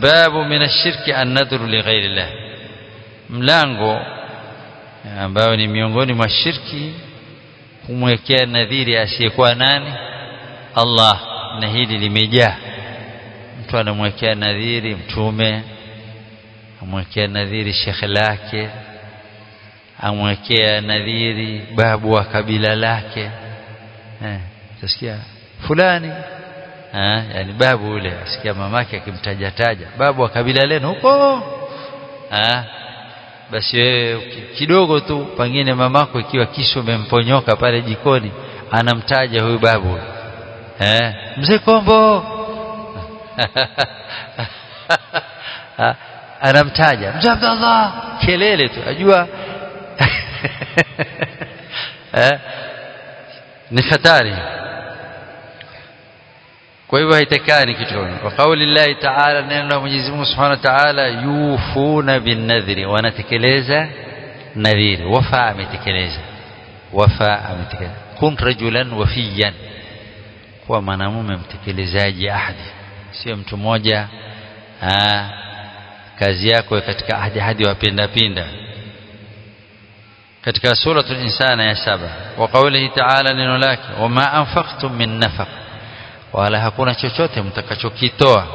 babu min ashirki an-nadhru li ghairi Allah mlango ambao ni miongoni mwa shirki kumwekea nadhiri asiyekuwa nani Allah na hili limejaa mtu anamwekea nadhiri mtume amwekea nadhiri shekhe lake amwekea nadhiri babu wa kabila lake eh utasikia fulani eh yani babu ule asikia mamake akimtaja taja babu wa kabila lenu huko eh basi wewe kidogo tu pengine mamako ikiwa kisu umemponyoka pale jikoni anamtaja huyu babu eh mzee kombo anamtaja mzee Abdallah kelele tu ajua eh ni hatari kwa hivyo haitakani kitu kama kwa kauli Allah Ta'ala neno la Mwenyezi Mungu Subhanahu wa Ta'ala yufuna bin nadhri wanatekeleza nadhiri wafa ametekeleza wafa ametekeleza kun rajulan wafiyan kuwa mwanamume mtekelezaji ahadi sio mtu mmoja kazi yako katika ahadi hadi wapenda pinda katika suratul insana ya saba wa qawlihi ta'ala neno lake wama anfaqtum min nafaq wala hakuna chochote mtakachokitoa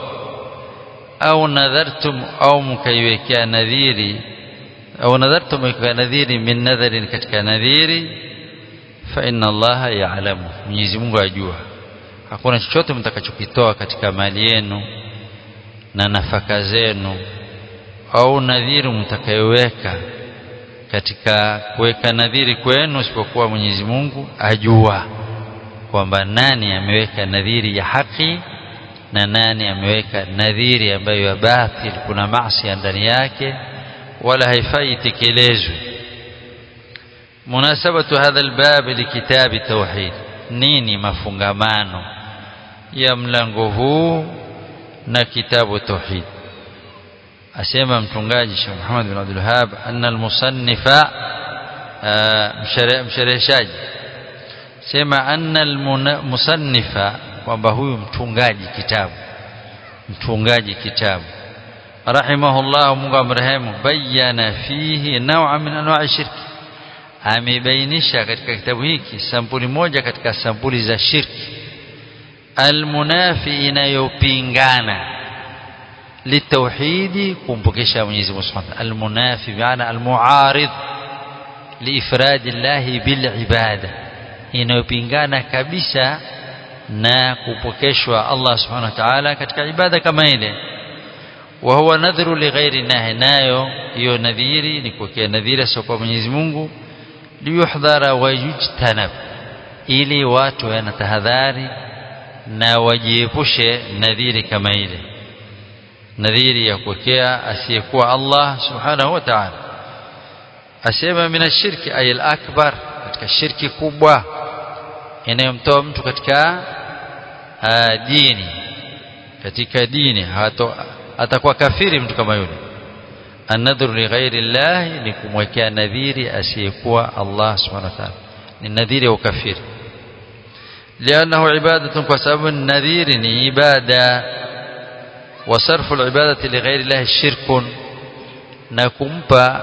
au nadhartum au mkaiwekea nadhiri au nadhartum mkaiwekea nadhiri min nadharin katika nadhiri fa inna allaha ya'lamu Mwenyezi Mungu ajua hakuna chochote mtakachokitoa katika mali yenu na nafaka zenu au nadhiri mtakayoweka katika kuweka nadhiri kwenu isipokuwa Mwenyezi Mungu ajua kwamba nani ameweka nadhiri ya haki na nani ameweka nadhiri ambayo ya batil kuna maasi ndani yake wala haifai tekelezwe munasabatu hadha albab likitabi tauhid nini mafungamano ya mlango huu na kitabu tauhid asema mtungaji Sheikh Muhammad bin Abdul Wahhab anna almusannifa mshereheshaji sema anna almusannifa kwamba huyu mtungaji kitabu mtungaji kitabu rahimahullah Mungu amrehemu bayana fihi naw'a min anwa'i shirki amebainisha katika kitabu hiki sampuli moja katika sampuli za shirki almunafi inayopingana litauhidi kumpokesha Mwenyezi Mungu Subhanahu almunafi maana almuarid liifradi Allah bilibada inayopingana kabisa na kupokeshwa Allah Subhanahu wa Ta'ala katika ibada kama ile wa huwa nadhru li ghairi nahi nayo hiyo nadhiri ni kuwekea nadhiri sio kwa Mwenyezi Mungu liyuhdhara wa yujtanab ili watu wanatahadhari na wajiepushe nadhiri kama ile nadhiri ya kuwekea asiyekuwa Allah subhanahu wa ta'ala asema mina shirki ay al-akbar katika shirki kubwa inayomtoa mtu katika uh, dini katika dini hato atakuwa kafiri mtu kama yule anadhuru li ghairi Allah ni kumwekea nadhiri asiyekuwa Allah subhanahu wa ta'ala ni nadhiri ya ukafiri لأنه عبادة وسبب النذير عبادة وصرف العبادة لغير الله شرك نكمبا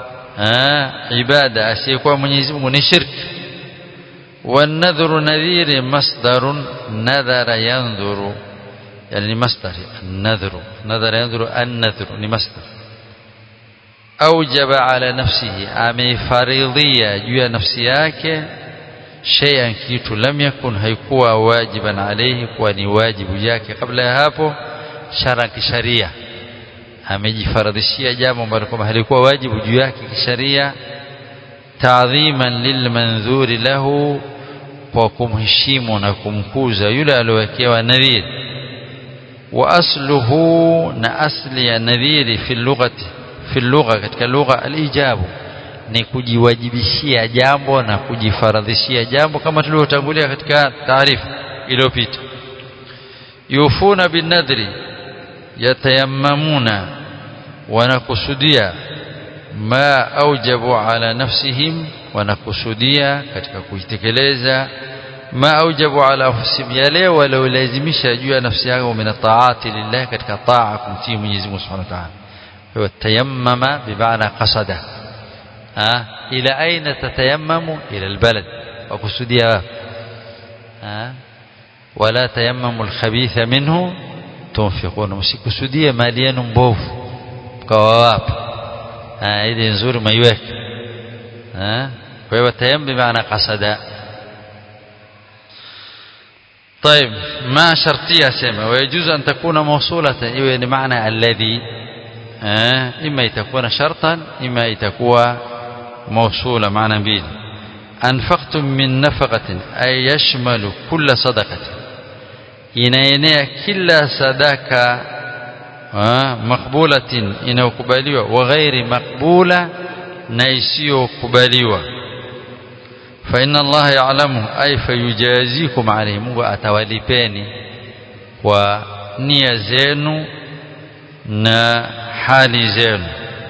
عبادة أسيكوا من يزمون شرك والنذر نذير مصدر نذر ينذر يعني مصدر النذر نذر ينذر النذر لمصدر أوجب على نفسه أمي فريضية جوا نفسياك شيئا kitu lam yakun haikuwa wajiban alayhi kuwa ni wajibu yake kabla ya hapo shara kisharia amejifaradhishia jambo ambalo kwamba halikuwa wajibu juu yake kisharia taadhiman lilmanzuri lahu kwa kumheshimu na kumkuza yule aliyowekewa nadhiri wa asluhu na asli ya nadhiri fi lughati fi lugha katika lugha alijabu ni kujiwajibishia jambo na kujifaradhishia jambo kama tulivyotangulia katika taarifa iliyopita yufuna binadri yatayammamuna wanakusudia ma aujabu ala nafsihim wanakusudia katika kuitekeleza ma aujabu ala anfusihim yale waliolazimisha juu ya nafsi yao min taati lillah katika taa kumtii Mwenyezi Mungu Subhanahu wa Ta'ala huwa tayammama bimaana qasada ha ila aina tatayammamu ila albalad wakusudia ha wala tayammamu alkhabitha minhu tunfiquna msikusudie mali yenu mbovu kwa wapi ha ile nzuri maiweke ha kwa hiyo tayammum bimaana qasada طيب ما شرطية سمة ويجوز أن تكون موصولة يعني معنى الذي إما تكون شرطا إما تكون موصولة معنى بيد أنفقتم من نفقة أي يشمل كل صدقة inaenea kila sadaka makbulatin inayokubaliwa wa ghairi makbula na isiyokubaliwa fa inna Allah ya'lamu ay fayujazikum alayhi Mungu atawalipeni kwa nia zenu na hali zenu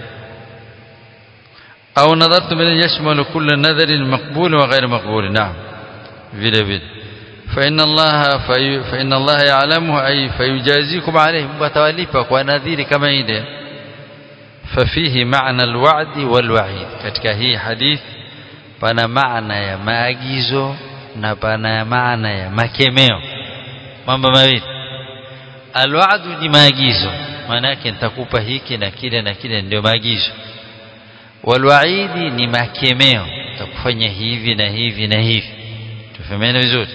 au nadhartum yashmalu kull nadharin maqbul wa ghairi maqbul na'am vile vile فإن الله في فإن الله يعلمه أي فيجازيكم عليه متواليبا ونذير كما إذا ففيه معنى الوعد والوعيد katika hii hadith pana maana ya maagizo na pana maana ya makemeo mambo mawili alwa'du ni maagizo maana yake nitakupa hiki na kile na kile ndio maagizo walwaidi ni makemeo utakufanya hivi na hivi na hivi tufahamiane vizuri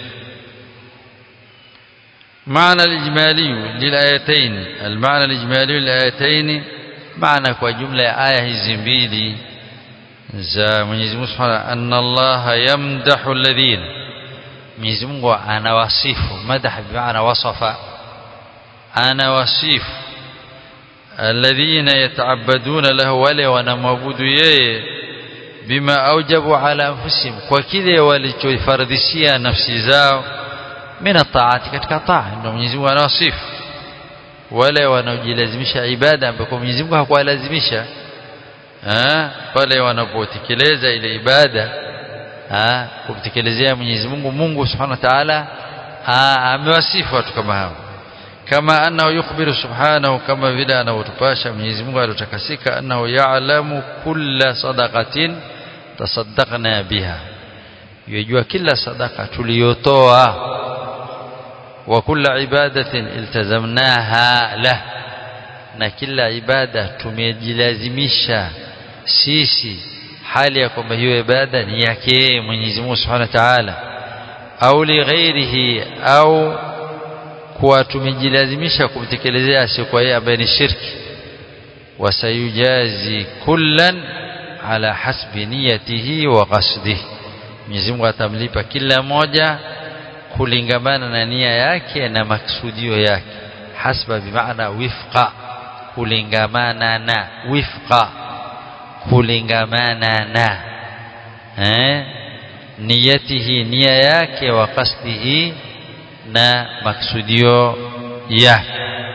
معنى الإجمالي للآيتين المعنى الإجمالي للآيتين معنى كجملة آية زنبيلي za Mwenyezi Mungu Subhanahu anna Allah yamdahu alladhina Mwenyezi Mungu anawasifu madah bimaana wasafa anawasifu alladhina yataabaduna lahu wale wanamwabudu yeye bima aujabu ala anfusihim kwa kile walichoifardhishia nafsi zao min taati katika taa ndio Mwenyezi Mungu anawasifu wale wanaojilazimisha ibada ambapo Mwenyezi Mungu hakuwalazimisha pale wanapotekeleza ile ibada kumtekelezea Mwenyezi Mungu Mungu Subhanahu wa Ta'ala amewasifu watu kama hao kama annahu yukhbiru subhanahu kama vile anavyotupasha Mwenyezi Mungu aliyotakasika annahu ya'lamu kulla sadaqatin tasaddaqna biha yajua kila sadaka tuliyotoa wa kulla ibadatin iltazamnaha lah na kila ibada tumejilazimisha sisi hali ya kwamba hiyo ibada ni yake Mwenyezi Mungu Subhanahu wa Ta'ala au li ghairihi au kuwa tumejilazimisha kumtekelezea asiyekuwa yeye ambaye ni shirki wasayujazi kullan ala hasbi niyatihi wa qasdihi Mwenyezi Mungu atamlipa kila moja kulingamana na nia yake na maksudio yake hasba bimaana wifqa kulingamana na wifqa kulingamana na eh niyatihi nia yake wa qasdihi na maksudio yake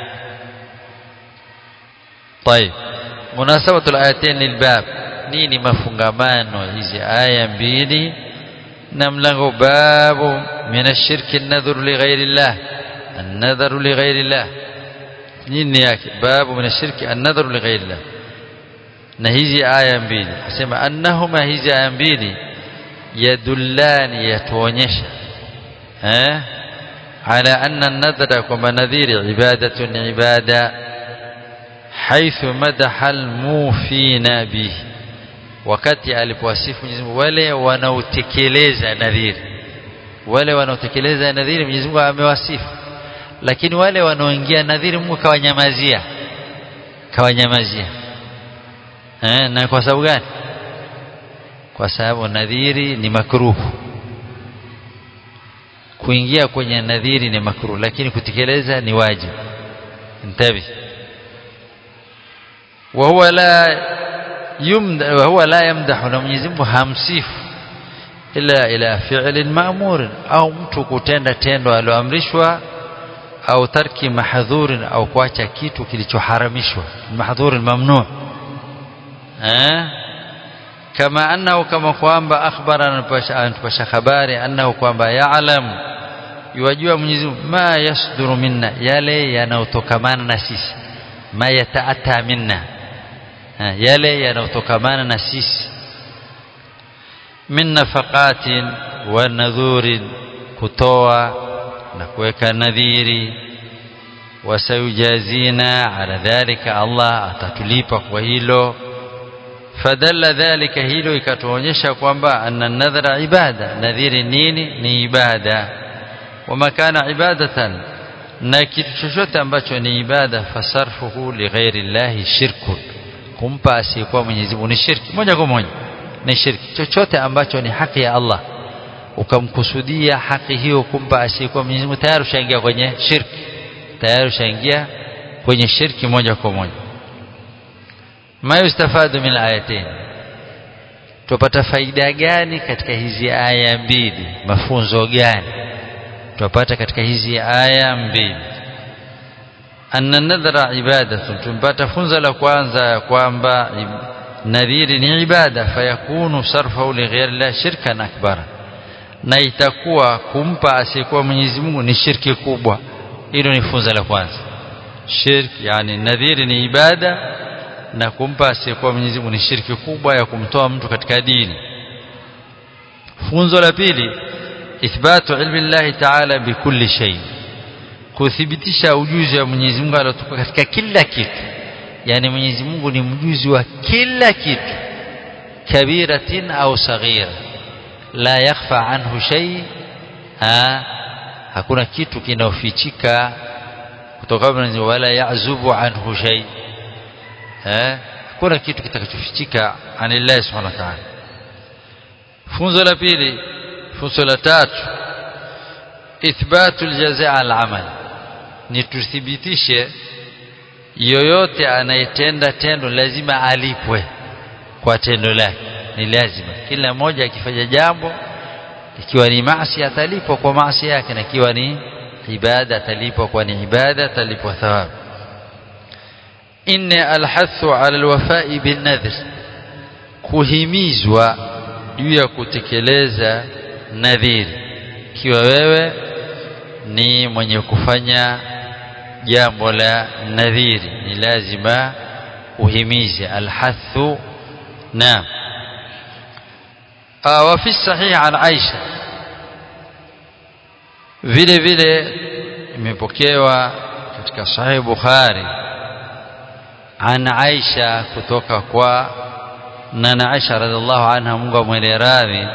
طيب مناسبة الآيتين للباب nini mafungamano hizi aya mbili na mlango babu min ashirki an-nadhru li ghairi Allah an-nadhru li ghairi Allah nini yake babu min ashirki an-nadhru li ghairi Allah na hizi aya mbili asema annahuma hizi aya mbili yadullani yatuonyesha eh ala anna an-nadhra kwamba nadhiri ibadatun ibada حيث مدح الموفين به wakati alipowasifu Mwenyezi Mungu wale wanaotekeleza nadhiri wale wanaotekeleza nadhiri Mwenyezi Mungu amewasifu lakini wale wanaoingia nadhiri Mungu kawanyamazia kawanyamazia eh na kwa sababu gani kwa sababu nadhiri ni makruhu kuingia kwenye nadhiri ni makruhu lakini kutekeleza ni wajibu ntabi وهو لا يمدح وهو لا يمدح na Mwenyezi Mungu hamsifu ila ila fi'lin ma'mur au mtu kutenda tendo aloamrishwa au tarki mahdhurin au kuacha kitu kilichoharamishwa mahdhurin mamnu eh kama annahu kama kwamba akhbara anatupasha habari annahu kwamba ya'lamu yajua Mwenyezi Mungu ma yasduru minna yale yanayotokamana na sisi ma yataata minna ha, yale yanayotokamana na sisi min nafaqatin wa nadhurin kutoa na kuweka nadhiri wasayujazina ala dhalika Allah atatulipa kwa hilo fadalla dhalika hilo ikatuonyesha kwamba anna nadhara ibada nadhiri nini ni ibada wama kana ibadatan na kitu chochote ambacho ni ibada fasarfuhu lighairi llahi shirkun kumpa asiyekuwa Mwenyezi Mungu ni shirki moja kwa moja ni shirki chochote ambacho ni haki ya Allah ukamkusudia haki hiyo kumpa asiyekuwa Mwenyezi Mungu tayari ushaingia kwenye shirki tayari ushaingia kwenye shirki moja kwa moja ma yustafadu min ayatain tupata faida gani katika hizi aya mbili mafunzo gani tupata katika hizi aya mbili anna nadhara ibadatun tumpata funzo la kwanza kwamba nadhiri ni ibada fayakunu sarfahu lighairi la shirkan akbara na itakuwa kumpa asiyekuwa Mwenyezi Mungu ni shirki kubwa hilo ni funzo la kwanza shirki yani nadhiri ni ibada na kumpa asiyekuwa Mwenyezi Mungu ni shirki kubwa ya kumtoa mtu katika dini funzo la pili ithbatu ilmi Allah ta'ala bikulli shay kuthibitisha ujuzi wa Mwenyezi Mungu aliotupa katika kila kitu yani Mwenyezi Mungu ni mjuzi wa kila kitu kabiratin au saghira la yakhfa anhu shay ha hakuna kitu kinaofichika kutoka wala yazubu anhu shay eh hakuna kitu kitakachofichika anillahi subhanahu wa ta'ala funzo la pili funzo la tatu ithbatu aljazaa alamal ni tuthibitishe yoyote anayetenda tendo lazima alipwe kwa tendo lake ni lazima kila mmoja akifanya jambo ikiwa ni maasi atalipwa kwa maasi yake na ikiwa ni ibada atalipwa kwa ni ibada atalipwa thawabu inna alhathu ala alwafai binnadhr kuhimizwa juu ya kutekeleza nadhiri ikiwa wewe ni mwenye kufanya jambo la nadhiri ni lazima uhimize alhathu naam وفي الصحيح عن عائشة vile vile imepokewa katika sahih Bukhari an Aisha kutoka kwa nana Aisha radhiallahu anha Mungu amwele radhi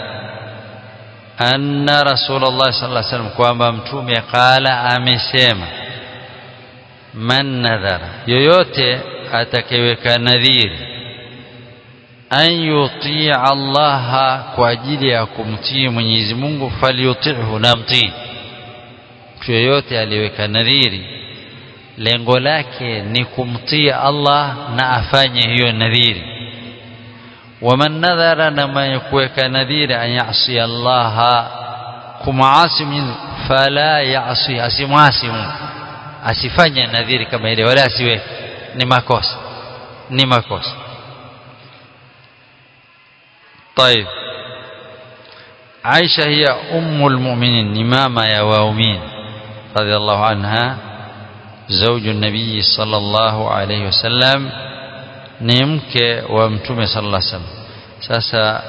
anna Rasulullah sallallahu alaihi wasallam kwamba mtume qala amesema man nadhara yoyote atakayeweka nadhiri an yutii Allah kwa ajili ya kumtii Mwenyezi Mungu falyuti'hu na mtii mtu yeyote aliyeweka nadhiri lengo lake ni kumtii Allah na afanye hiyo nadhiri waman nadhara na mwenye kuweka nadhiri an yasi Allah kumaasi fala yasi asimwasi Mungu asifanye nadhiri kama ile wala asiwe ni makosa ni makosa طيب عائشة هي أم المؤمنين ماما يا واؤمين رضي الله عنها زوج النبي صلى الله عليه وسلم نمك ومتومة صلى الله عليه وسلم ساسا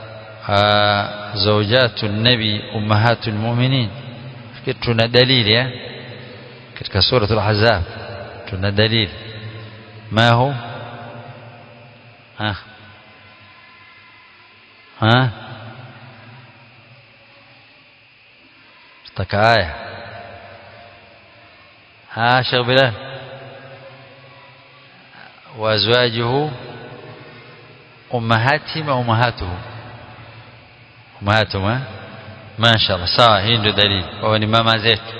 زوجات النبي أمهات المؤمنين tuna dalili eh katika sura al-ahzab tuna dalili ma hu ah ها اشتكى آية ها شيخ بلال وأزواجه أمهاتهم أمهاته أمهاتهم ما شاء الله sawa hii ndio dalili kwa ni mama zetu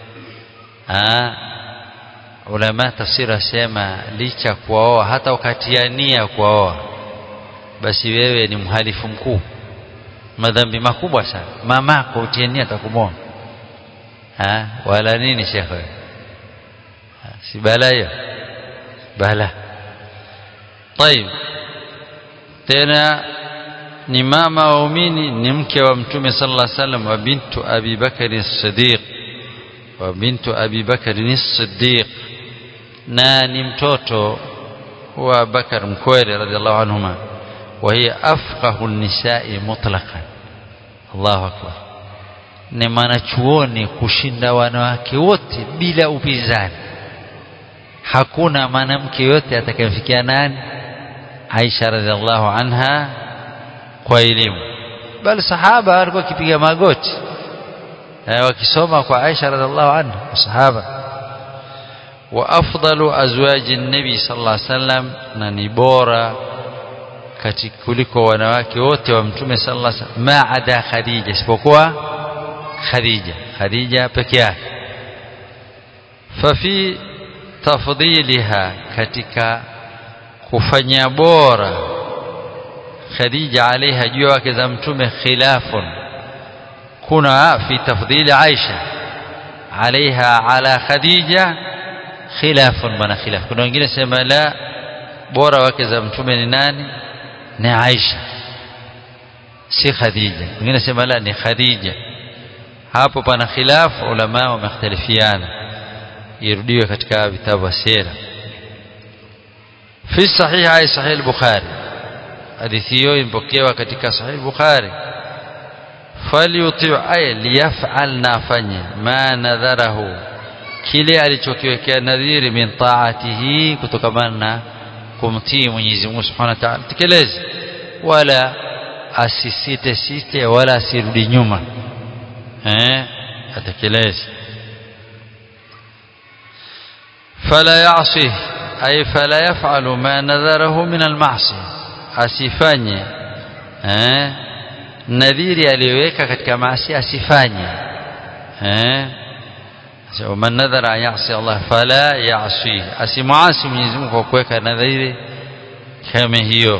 ulama tafsiri asema licha kuwaoa hata ukatiania kuwaoa basi wewe ni mhalifu mkuu madhambi makubwa sana mamako utiania atakumwona ha wala nini shekhe si bala hiyo bala طيب tena ni mama waumini ni mke wa mtume sallallahu alaihi wasallam wa bintu Abi Bakari Siddiq wa bintu Abi Bakari Siddiq na ni mtoto wa Bakar Mkwere radhiallahu anhuma wa hiya afqahu nisai mutlaqan Allahu akbar ni mwanachuoni kushinda wanawake wote bila upinzani hakuna mwanamke yote atakayemfikia nani Aisha radhiallahu anha kwa elimu bali sahaba walikuwa kipiga magoti eh, wakisoma kwa Aisha radhiallahu anha sahaba wa afdalu azwaji nabi sallallahu alaihi wasallam na ni bora katika kuliko wanawake wote wa mtume sallallahu alaihi wasallam maada Khadija isipokuwa Khadija Khadija peke yake fafi tafdiliha katika kufanya bora Khadija alaiha juu wake za mtume khilafun kuna fi tafdili Aisha alaiha ala Khadija khilafun bana khilaf kuna wengine sema la bora wake za mtume ni nani ni Aisha si Khadija wengine sema la ni Khadija hapo pana khilaf ulama wamekhtalifiana irudiwe katika vitabu vya sira fi sahih ay sahih al-bukhari hadithi hiyo impokewa katika sahih al-bukhari falyuti ay liyaf'al nafanya ma nadharahu kile alichokiwekea nadhiri min taatihi kutokamana na kumtii Mwenyezi Mungu Subhanahu wa Ta'ala tekeleze wala asisite site wala asirudi nyuma eh atekeleze fala ya'si ay fala yaf'alu ma nadharahu min al-ma'siyah asifanye eh nadhiri aliyoweka katika maasi asifanye eh ومن نذر أن يعصي الله فلا يعصيه أسمعاسي من يزمك وكويك نذير كما هي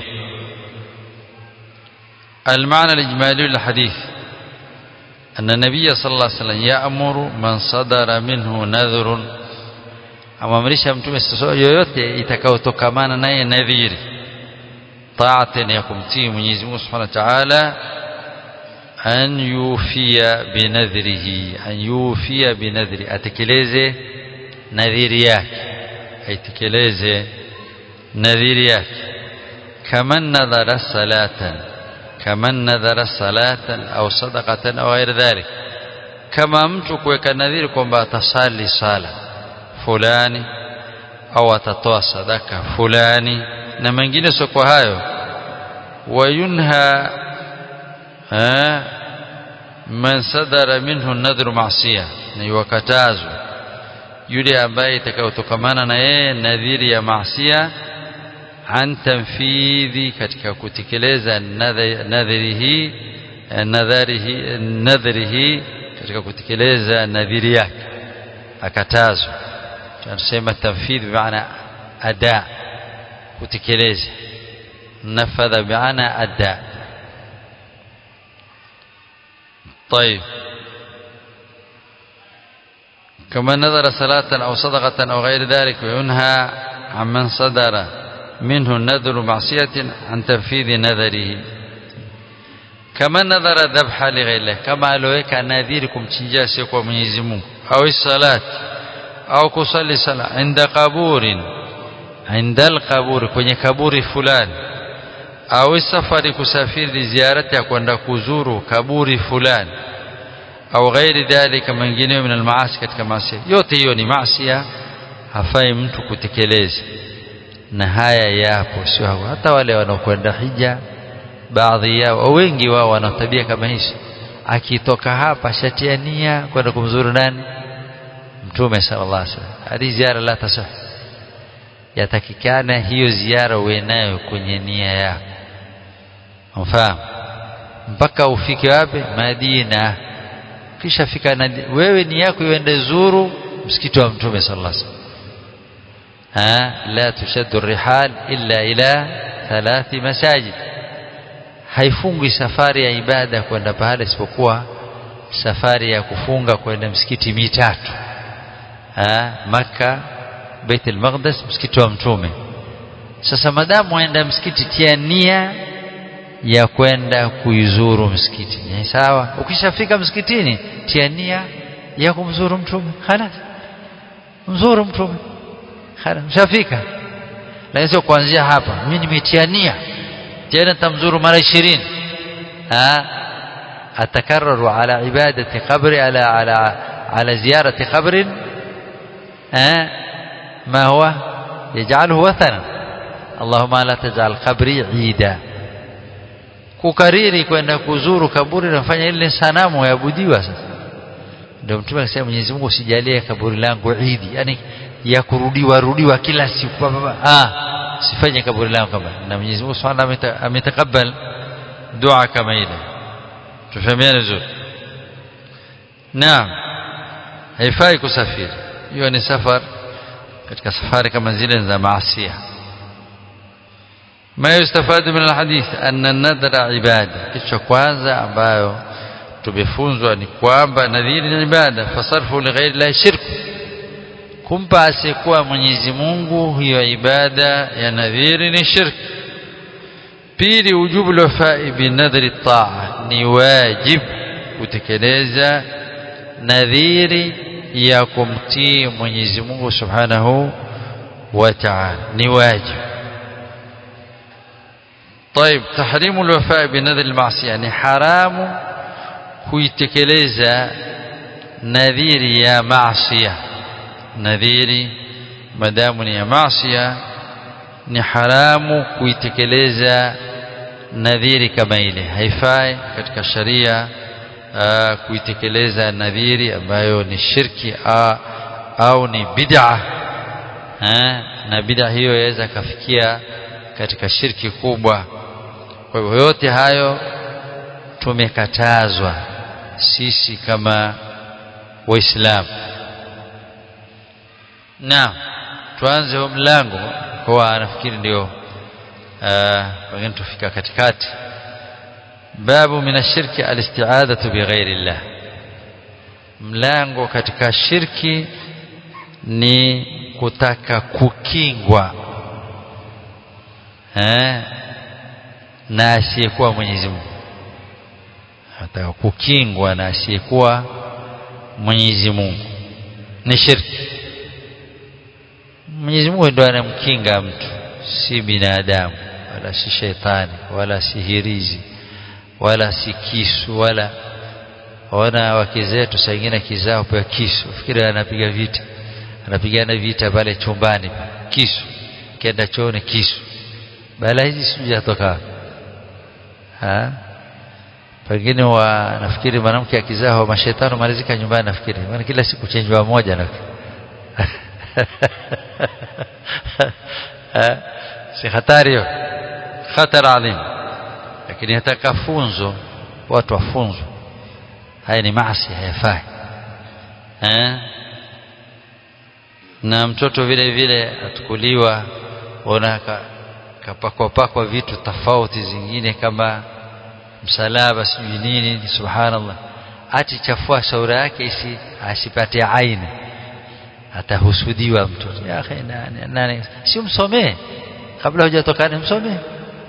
المعنى الإجمالي للحديث أن النبي صلى الله عليه وسلم يأمر من صدر منه نذر amamrisha mtume yoyote itakayotokamana naye nadhiri taatan ya kumtii Mwenyezi Mungu Subhanahu wa Ta'ala an yufia binadhrihi an yufia binadhri atekeleze nadhiri yake aitekeleze nadhiri yake kaman nadhara salatan kaman nadhara salatan au sadaqatan au ghairi dhalik kama mtu kuweka nadhiri kwamba atasali sala fulani au atatoa sadaka fulani na mengine sio kwa hayo wayunha man sadara minhu nadhru maasiya ni wakatazwa yule ambaye itakayotokamana na yeye nadhiri ya maasiya an tanfidhi katika kutekeleza nadhirihi nadharihi nadhirihi katika kutekeleza nadhiri yake akatazwa tunasema tanfidh bimaana ada kutekeleza nafadha bimaana ada طيب كما نذر صلاة أو صدقة أو غير ذلك وينهى عمن صدر منه النذر معصية عن تنفيذ نذره كما نذر ذبح لغير الله كما لوك نذيركم تنجاسك ومنيزمون أو الصلاة أو كصلي صلاة عند قبور عند القبور kwenye kaburi fulani au safari kusafiri ziarati ya kwenda kuzuru kaburi fulani au ghairi dhalika mengineyo min almaasi katika maasi yote hiyo ni maasi hafai mtu kutekeleza na haya yapo sio hata wale wanaokwenda hija baadhi yao au wengi wao wana tabia kama hizi akitoka hapa shatia nia kwenda kumzuru nani mtume sallallahu alaihi wasallam hadi ziara la tasah yatakikana hiyo ziara uwe nayo kwenye nia yako mfahamu mpaka ufike wapi Madina kisha fika na wewe ni yako iende zuru msikiti wa mtume sallallahu alaihi wasallam ha la tushaddu rihal illa ila thalathi masajid haifungwi safari ya ibada kwenda pale isipokuwa safari ya kufunga kwenda msikiti mitatu ha maka Bait al-Maqdis msikiti wa mtume sasa madamu waenda msikiti tia nia ya kwenda kuizuru msikiti ni sawa ukishafika msikitini tia nia ya kumzuru mtume khalas mzuru mtume khalas ushafika lakini sio kuanzia hapa mimi nimetia nia tena tamzuru mara 20 ha atakarraru ala ibadati qabri ala ala ala ziyarati qabrin ha ما هو يجعله وثنا اللهم لا تجعل قبري عيدا kukariri kwenda kuzuru kaburi nafanya ile sanamu yaabudiwa sasa ndio mtume akasema Mwenyezi Mungu usijalie kaburi langu idi yani ya kurudiwa rudiwa kila siku ah sifanye kaburi langu kama na Mwenyezi Mungu Subhanahu ametakabal dua kama ile tufahamiane vizuri naam haifai kusafiri hiyo ni safari katika safari kama zile za maasiya ما يستفاد من الحديث أن النذر عبادة kisha kwanza ambayo tumefunzwa ni kwamba nadhiri ni ibada fasarfu li ghairi la shirk kumpa asiyekuwa Mwenyezi Mungu hiyo ibada ya nadhiri ni shirk pili ujubu lwafai binadhri taa ni wajib kutekeleza nadhiri ya kumtii Mwenyezi Mungu Subhanahu wa Ta'ala ni wajib طيب تحريم الوفاء بنذر المعصيه يعني حرام kuitekeleza nadhiri ya maasiya nadhiri madamu ni ya maasiya ni haramu kuitekeleza nadhiri kama ile haifai katika sharia kuitekeleza nadhiri ambayo ni shirki a, au ni bid'a na bid'a hiyo yaweza kafikia katika shirki kubwa kwa hivyo yote hayo tumekatazwa sisi kama waislamu na tuanze huu mlango kwa nafikiri ndio pengine tufika katikati babu min ashirki alisti'adatu bighairi llah mlango katika shirki ni kutaka kukingwa eh na asiyekuwa Mwenyezi Mungu ataka kukingwa na asiyekuwa Mwenyezi Mungu ni shirki Mwenyezi Mungu ndiye anamkinga mtu si binadamu wala si shetani wala si hirizi wala si kisu wala wana wake zetu saa ingine kizao pewa kisu fikiri anapiga vita anapigana vita pale chumbani kisu kenda chooni kisu bala hizi sijui yatoka ha pengine wa nafikiri mwanamke akizaa mashetani malizika nyumbani nafikiri maana kila siku chenjwa moja na si hatari hiyo khatar adhim lakini hataka funzo watu wafunzwe haya ni maasi hayafai eh na mtoto vile vile atukuliwa ona kapakwa pakwa vitu tofauti zingine kama msalaba sijui nini subhanallah ati chafua shauri yake isi asipate aini atahusudiwa mtoto ya akhi nani nani si msomee kabla hujatokana msomee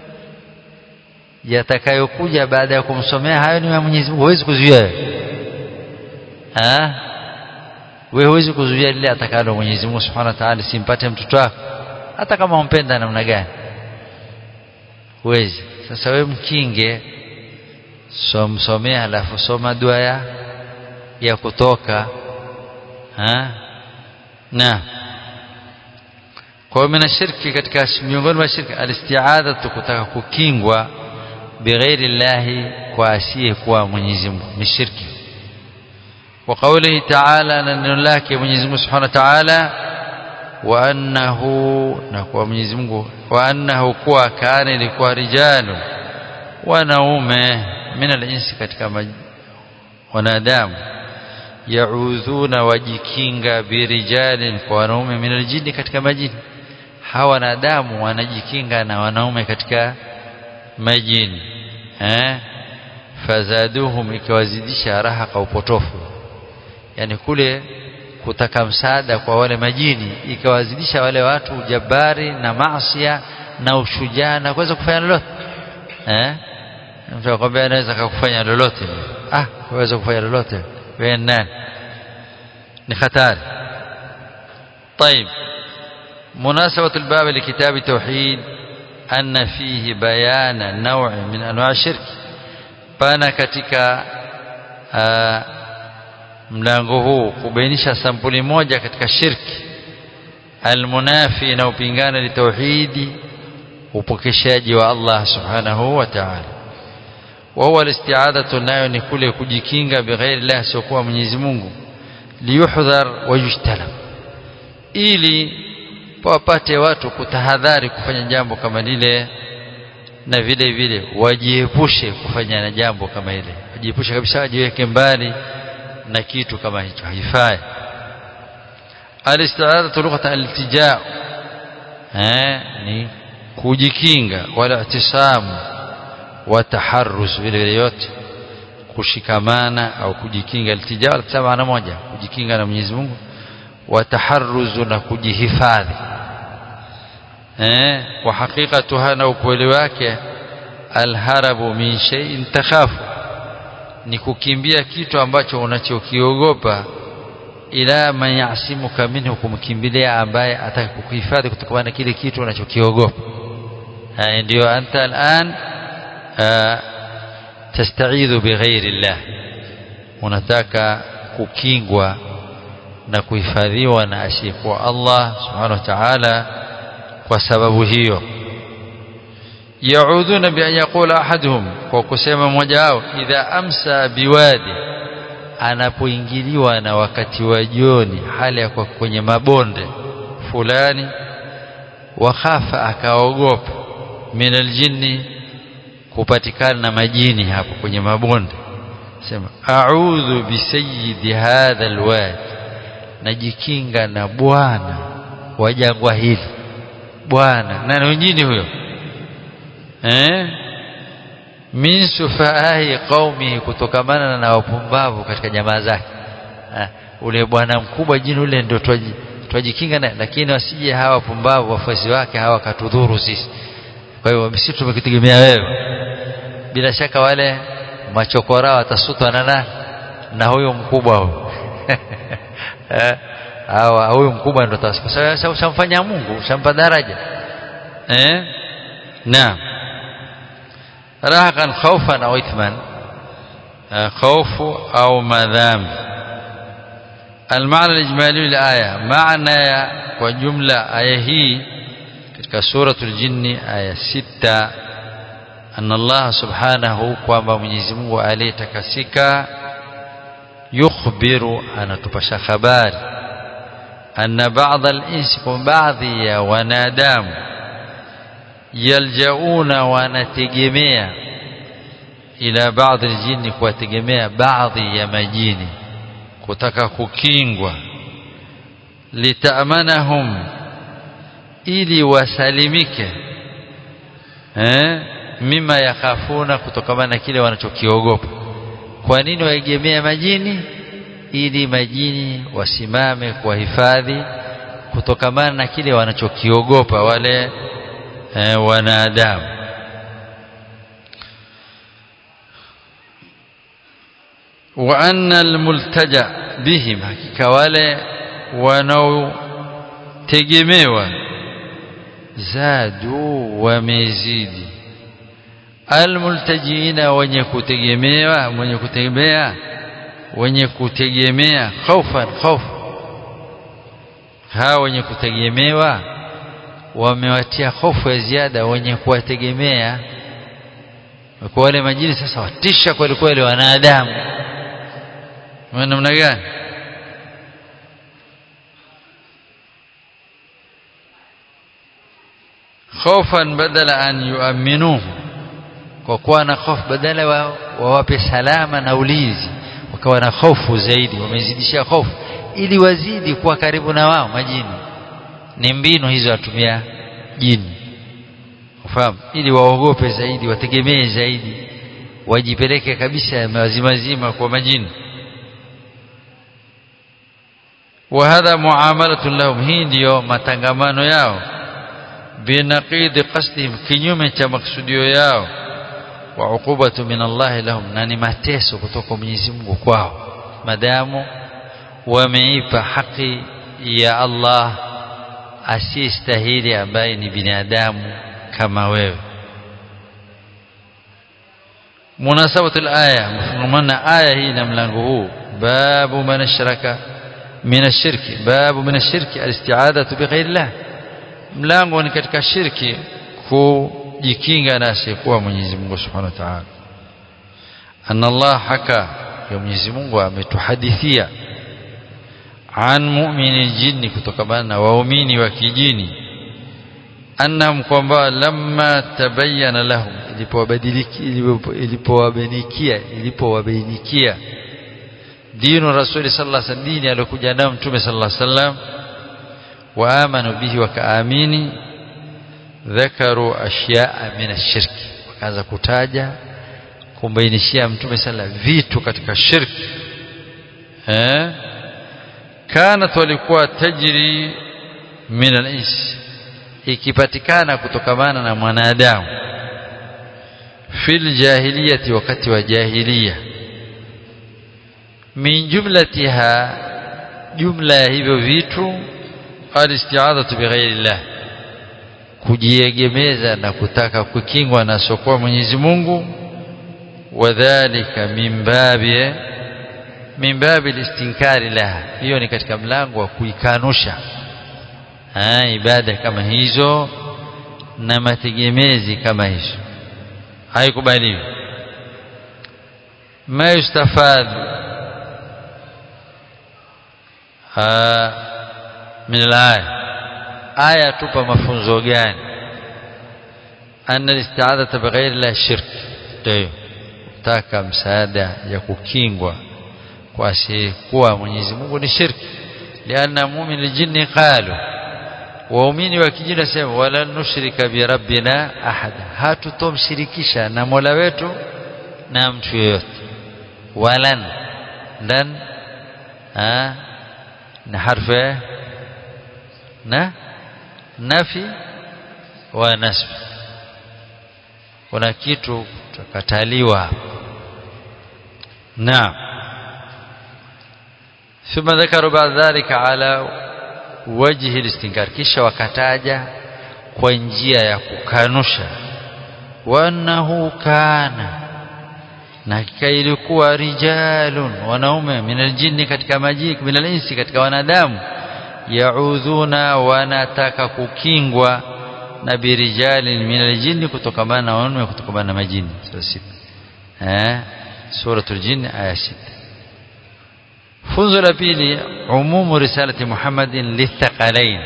yatakayokuja baada ya kumsomea hayo ni ya Mwenyezi Mungu huwezi kuzuia ah wewe huwezi kuzuia lile atakalo Mwenyezi Mungu Subhanahu wa Ta'ala simpate mtoto wako hata kama umpenda namna gani huwezi sasa wewe mkinge somsomea halafu soma dua ya ya kutoka ha na kwa hiyo shirki katika miongoni mwa shirki alistiadha kutaka kukingwa bighairi llahi kwa asiye kuwa Mwenyezi Mungu ni shirki wa qawlihi ta'ala na neno lake Mwenyezi Mungu Subhanahu wa Ta'ala wa annahu na kwa Mwenyezi Mungu wa annahu kuwa kana ilikuwa rijalu wanaume min al-insi katika wanadamu yaudhuna wajikinga birijalin kwa wanaume min aljini katika majini hawa wanadamu wanajikinga na wanaume katika majini eh fazaduhum ikiwazidisha raha kwa upotofu yani kule kutaka msaada kwa wale majini ikawazidisha wale watu ujabari na maasiya na ushujaa na kuweza kufanya lolote eh mtu akwambia anaweza kukufanya lolote ah waweza kufanya lolote wewe nani ni hatari طيب مناسبة الباب لكتاب التوحيد أن فيه بيان نوع من أنواع الشرك pana katika uh, mlango huu kubainisha sampuli moja katika shirki almunafi na upingana litauhidi upokeshaji wa Allah subhanahu wa ta'ala wa huwa alisti'adatu nayo ni kule kujikinga bighairi Allah siokuwa Mwenyezi Mungu liyuhdhar wa yujtanab ili wapate watu kutahadhari kufanya jambo kama lile na vile vile wajiepushe kufanya na jambo kama ile wajiepushe kabisa wajiweke mbali na kitu kama hicho haifai alistiadatu lughatan altijaa eh ni kujikinga wala itisamu wa taharrus vile vile yote kushikamana au kujikinga altijaa wala maana moja kujikinga na Mwenyezi Mungu wa taharruzu na kujihifadhi eh wa hakikatuha na ukweli wake alharabu min shay'in takhafu ni kukimbia kitu ambacho unachokiogopa ila man yasimuka minhu kumkimbilia ambaye ataka kukuhifadhi kutokana na kile kitu unachokiogopa ndio anta al'an tastaidhu bighairi llah unataka kukingwa na kuhifadhiwa na asiyekuwa Allah subhanahu wa ta'ala kwa sababu hiyo yaudhuna bi an yaqula ahaduhum kwa kusema mmoja wao idha amsa biwadi anapoingiliwa na wakati wa jioni hali ya kwa kwenye mabonde fulani wakhafa akaogopa min aljinni kupatikana na majini hapo kwenye mabonde sema a'udhu bi sayyidi hadha alwadi najikinga na bwana wa jangwa hili bwana nani wengine huyo eh min sufaahi qaumi kutokamana na wapumbavu katika jamaa zake ule bwana mkubwa jini ule ndio twajikinga naye lakini wasije hawa wapumbavu wafuasi wake hawa katudhuru sisi kwa hiyo sisi tumekitegemea wewe bila shaka wale machokora watasutwa na nani na huyo mkubwa huyo hawa huyu mkubwa ndo kwa sababu ushamfanya Mungu ushampa daraja eh naam rahakan khawfan au ithman khawfu au madham المعنى الإجمالي للآية معنى وجملة آية هي katika suratul jinni aya sita anna Allah subhanahu kwamba Mwenyezi Mungu aliyetakasika yukhbiru anatupasha habari anna ba'dha al-insi kwa baadhi ya wanadamu yaljauna wanategemea ila baadhi al-jinni kuwategemea baadhi ya majini kutaka kukingwa litamanahum ili wasalimike eh mima yakhafuna kutokana na kile wanachokiogopa kwa nini waegemea majini ili majini wasimame kwa hifadhi kutokamana na kile wanachokiogopa wale eh, wanadamu wa anna almultaja bihim hakika wale wanaotegemewa zadu wamezidi almultajiina wenye kutegemewa wenye kutegemea wenye kutegemea khaufan khauf hawa wenye kutegemewa wamewatia hofu ya ziada wenye kuwategemea kwa wale majini sasa watisha kweli kweli wanadamu namna gani khofan badala an yuaminuhu kwa kuwa na hofu badala wawape wa salama na ulinzi wakawa na hofu zaidi wamezidishia hofu ili wazidi kuwa karibu na wao majini ni mbinu hizo watumia jini ufahamu ili waogope zaidi wategemee zaidi wajipeleke kabisa mazimazima kwa majini وهذا معاملة لهم hii ndio matangamano yao binaqid qasdihim kinyume cha maksudio yao wa uqubatu min Allah lahum na ni mateso kutoka Mwenyezi Mungu kwao madamu wameipa haki ya Allah asiyestahili ambaye ni binadamu kama wewe munasabatu alaya mfungamana aya hii na mlango huu babu man ashraka min ashirki babu min ashirki alisti'adatu bighairillah mlango ni katika shirki kujikinga na asiyekuwa Mwenyezi Mungu Subhanahu wa Ta'ala anna Allah haka ya Mwenyezi Mungu ametuhadithia an mu'mini jini kutokana na waumini wa kijini annahum kwamba lamma tabayyana lahum ilipowabainikia ilipowabainikia dinu rasuli sallallahu alaihi wasallam dini aliyokuja nayo mtume sallallahu alaihi wasallam waamanu bihi wakaamini dhakaru ashyaa min ashirki wakaanza kutaja kumbainishia mtume sala vitu katika shirki eh kanat walikuwa tajri min al-ins ikipatikana kutokamana na mwanadamu fil jahiliyati wakati wa jahiliya min jumlatiha jumla ya hivyo vitu alisti'adatu bighairillah kujiegemeza na kutaka kukingwa na sokoa Mwenyezi Mungu wadhālika min babi min babi listinkari laha hiyo ni katika mlango wa kuikanusha ibada kama hizo na mategemezi kama hizo haikubaliwi ma yustafad min alaya aya tupa mafunzo gani anna listi'adata bighairi la shirk ndio kutaka msaada ya kukingwa kwa asiyekuwa Mwenyezi Mungu ni shirki lianna mu'min aljinni qalu waumini wa kijini sema wala nushrika bi rabbina ahada hatutomshirikisha na Mola wetu na mtu yeyote walan dan ah na harfu na nafi wa nasb kuna kitu tukataliwa naam ثم ذكروا بعد ذلك على وجه الاستنكار kisha wakataja kwa njia ya kukanusha wanahu kana na hakika ilikuwa rijalun wanaume minal jinni katika majini minal insi katika wanadamu yaudhuna wanataka kukingwa na birijalin minal jinni kutokamana na wanaume kutokamana na majini sura 6 eh suratul jinn aya 6 funzo la pili umumu risalati Muhammadin lithaqalain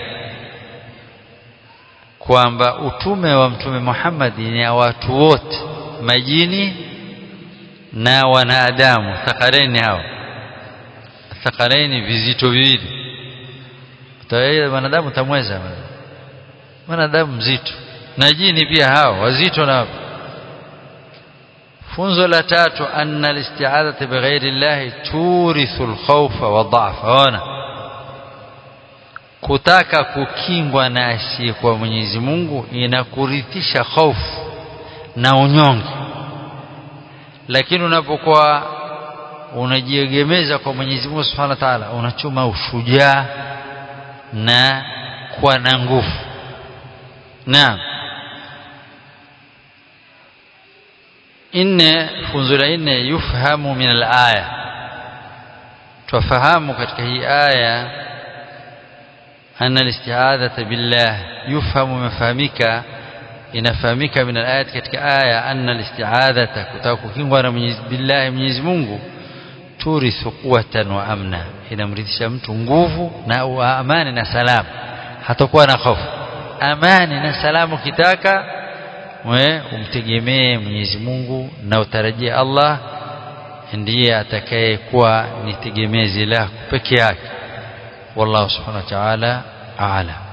kwamba utume wa mtume Muhammad ni ya watu wote majini na wanadamu thaqalain hao thaqalain vizito viwili taweza wanadamu tamweza wanadamu mzito na jini pia hao wazito na funzo la tatu anna alisti'adatu bighairi llahi turithu alkhawfa wa dha'fa ona kutaka kukingwa na asiyekuwa Mwenyezi Mungu inakurithisha hofu na unyonge lakini unapokuwa unajiegemeza kwa Mwenyezi Mungu Subhanahu wa Ta'ala unachuma ushujaa na kuwa na nguvu naam inne funzo la nne yufhamu min al-aya tufahamu katika hii aya anna al-isti'adhata billah yufhamu mafahamika inafahamika min al-ayat katika aya anna al-isti'adhata kutaka kukingwa na Mwenyezi billahi Mwenyezi Mungu turithu quwwatan wa amna inamrithisha mtu nguvu na amani na salama hatakuwa na hofu amani na salamu kitaka we umtegemee Mwenyezi Mungu na utarajie Allah ndiye atakayekuwa ni tegemezi lako peke yake wallahu subhanahu wa ta'ala a'lam